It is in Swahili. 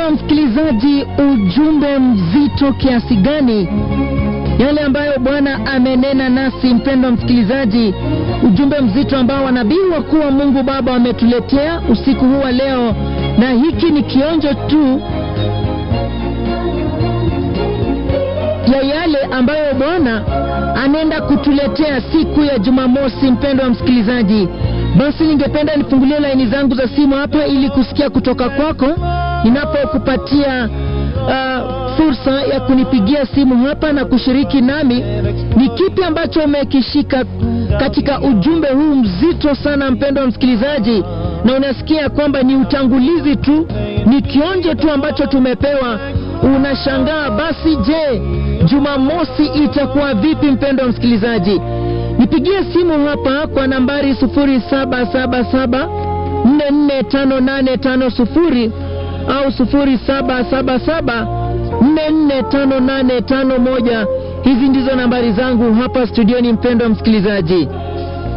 Mpendwa msikilizaji, ujumbe mzito kiasi gani yale ambayo Bwana amenena nasi. Mpendwa msikilizaji, ujumbe mzito ambao wanabii wakuu wa Mungu Baba wametuletea usiku huu wa leo, na hiki ni kionjo tu ya yale ambayo Bwana anaenda kutuletea siku ya Jumamosi. Mpendwa msikilizaji, basi ningependa nifungulie laini zangu za simu hapa ili kusikia kutoka kwako ninapokupatia uh, fursa ya kunipigia simu hapa na kushiriki nami ni kipi ambacho umekishika katika ujumbe huu mzito sana, mpendwa msikilizaji, na unasikia kwamba ni utangulizi tu, ni kionjo tu ambacho tumepewa. Unashangaa basi, je, Jumamosi itakuwa vipi? Mpendwa msikilizaji, nipigie simu hapa kwa nambari 0777 445850 au 0777 445851. Hizi ndizo nambari zangu hapa studioni, mpendwa msikilizaji.